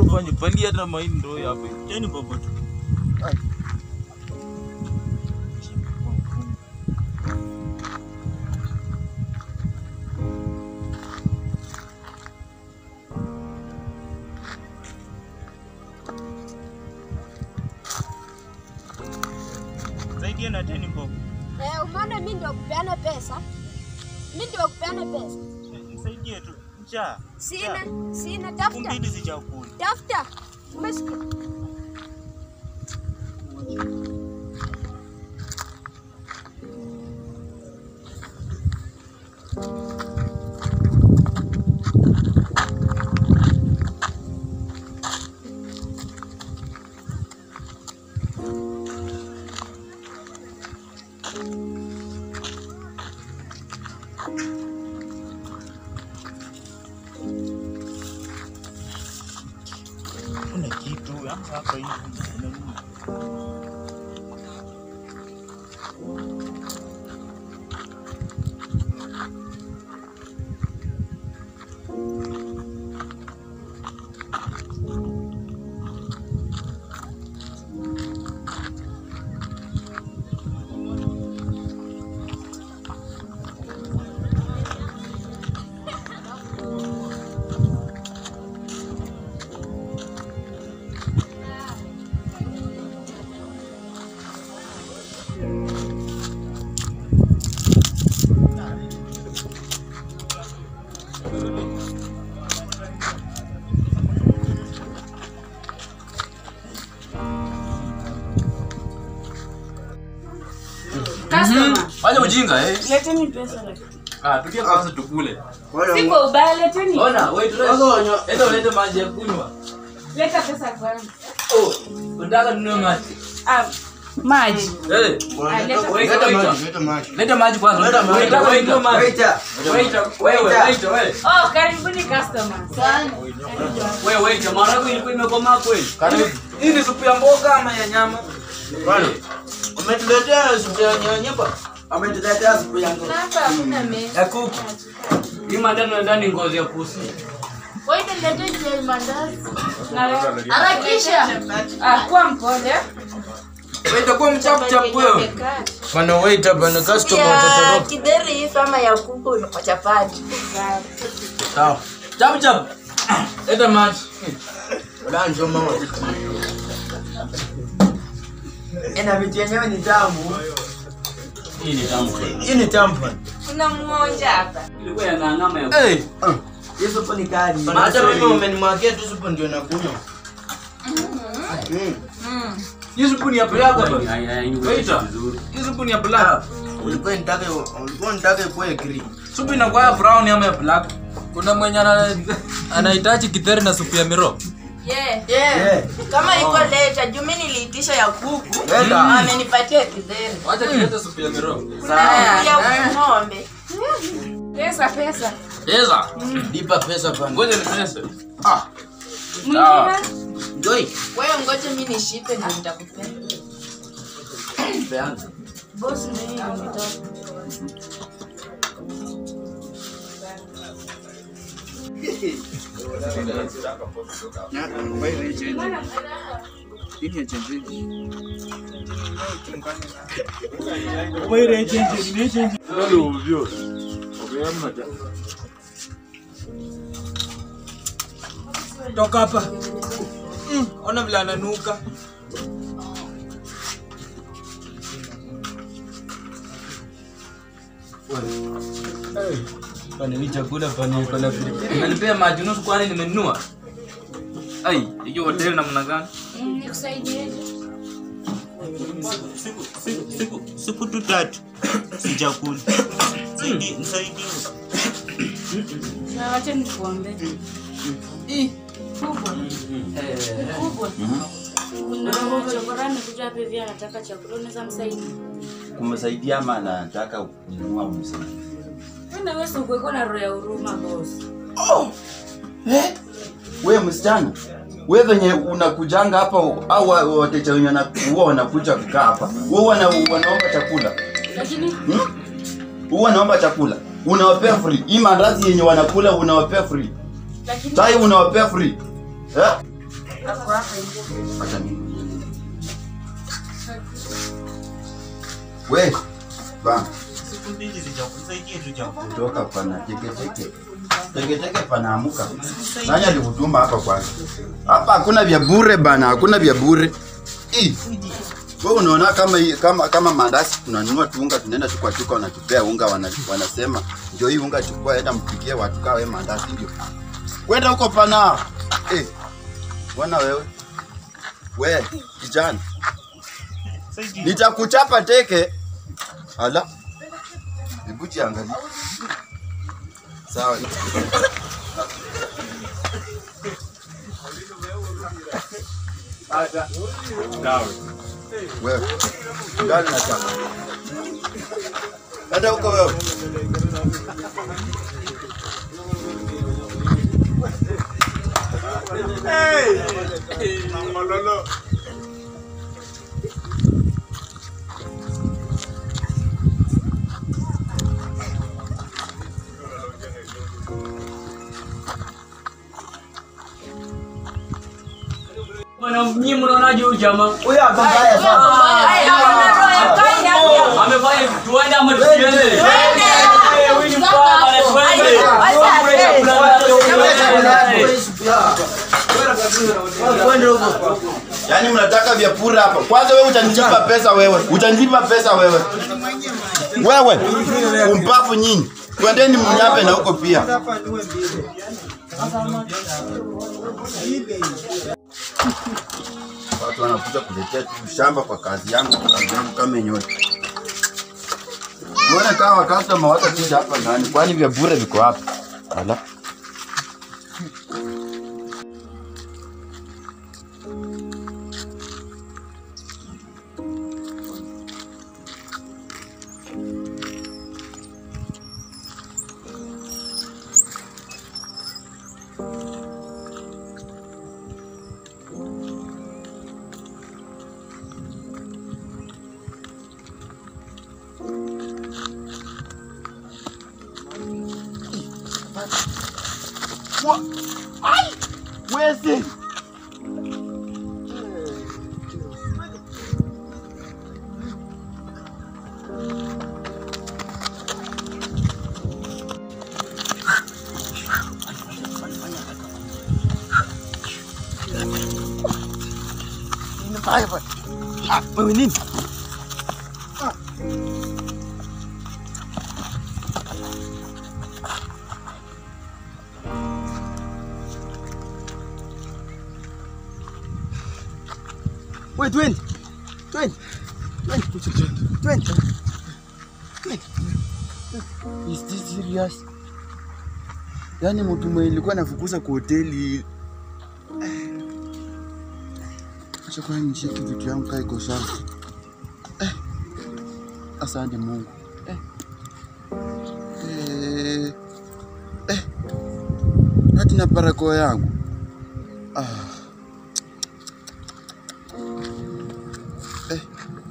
mfanye pali hata mahindi ndio hapo. Cheni popote. Saidia na teni mbogo. Eh, umeona mimi ndio kupeana pesa. Mimi ndio kupeana pesa. Nisaidie tu. Njaa. Sina, sina tafuta. Kumbili si chakula. Tafuta. Umesikia? Kuna kitu ama hapa hivi. Kuna nini? Customer, Fanya ujinga eh. leteni pesa lakini. Ah, tukia kwanza tukule. Siko ubaya, leteni. Ona, wait, enda ulete maji ya kunywa. Leta pesa kwanza. Oh, unataka ninunue maji. Ah, maji. Eh, Ah, leta Wait, pesa. wait. Leta maji kwanza. Leta maji. Unataka ninunue maji. Waiter. Waiter, wewe, waiter, wewe. Oh, karibuni customer. Sana. Wewe, waiter, maharagwe ilikuwa imekomaa kweli? Hii ni supu ya mboga ama ya nyama? Bwana, umetuletea supu ya nyanya ba? Ametuletea supu ya ng'ombe. Hapa hakuna meza. Ya kuku. Hii mandani na ndani ngozi ya pusi. Waite leteni ile mandazi. Na harakisha. Ah, kuwa mpole. Waiter, kuwa mchapu chapu wewe. Bwana waiter, bwana customer ya utatoroka. kidheri hii kama ya kuku kwa chapati. Sawa. Chapu chapu. Leta maji. Bwana njoo mama. Ina vitu yenyewe ni tamu. Hii ni tamu kweli. Hii ni tamu bwana. Kuna mmoja hapa. Ilikuwa ya ngangama ya. Eh. Hii supu ni kali. Bwana, Hata mimi umenimwagia tu supu ndio nakunywa. Mm. Hii supu ni ya black bwana. Waiter, hii supu ni ya black. Ulikuwa nitake ulikuwa nitake kwa green. Supu inakuwa ya brown ama ya black? Kuna mwenye ana- anahitaji kitheri na supu ya miro. Yeah. Yeah. Kama iko leta, juu mimi niliitisha ya kuku. Leta. Amenipatia kidheri. Wacha tulete supu ya miro. Kuna ya ng'ombe. Pesa, pesa. Eza. Lipa pesa bwana. Ngoja nipese. Ah, Mwingine? Joy. Wewe ngoja mimi nishipe ndio nitakupea. peana. Boss ndio nimetoka. Toka hapa. Mm, ona vile ananuka. Pani hii chakula pani iko na pilipili. Umenipea maji nusu kwani nimenunua? Ai, hiyo hoteli namna gani? Nikusaidie. Siku siku siku siku tu tatu. Sijakula. Saidi nisaidie. Na wacha nikuombe. Ih, Kubwa. Kubwa. Kuna chokora amekuja hapa hivi anataka chakula, unaweza msaidia? kumsaidia ama anataka kununua msaada? Wewe na wewe sio uko na roho ya huruma boss. Eh? We msichana, we venye unakujanga hapa au wa- wateja wenye wana- huwa wanakuja kukaa hapa, wewe wana, wanaomba chakula Lakini hmm? Huwa wanaomba chakula unawapea free. Hii mandazi yenye wanakula unawapea free, lakini chai unawapea free eh? Acha mimi. We, bana. Siku mbili sijakusaidia tu chakula. kutoka pana teketeke teketeke panaamuka nani alikutuma hapa kwanza hapa hakuna vya bure bana hakuna vya bure Ih, wewe unaona kama hii- kama kama mandasi tunanunua tu unga tunaenda tu kwa duka wanatupea unga wana, wanasema ndio hii unga chukua enda mpikie watu kawe mandasi ndio kwenda huko pana eh bwana wewe we kijana Saidia. nitakuchapa teke ala hebu jiangalie sawa wewe ndani na chapa hata huko wewe Bwana nyinyi mnaonaje huyu jamaa? Huyo ako mbaya sana. Amefanya tuende ama tusiende? Eh, huyu ni mbaya bwana, tuende. Tuende chakula zetu. yaani mnataka vya pura hapa kwanza wewe utanijipa pesa wewe utanijipa pesa wewe wewe umpavu nyinyi twendeni mnyape na huko pia watu wanakuja kuletea tu shamba kwa kazi yangu kwa kazi yangu kama yenyewe Uone kama wakastoma watakuja hapa ndani kwani vya bure viko hapa ala Wezi. Wewe nini? Wait, twende. Twende. Twende. Twende. Twende. Is this serious? Yaani mtu mwenye ilikuwa nafukuza kwa hoteli. Acha kwa nishike vitu yangu kaa iko sawa. Eh. Asante Mungu. Eh. Eh. Eh. Hata na barakoa yangu. Ah. Eh.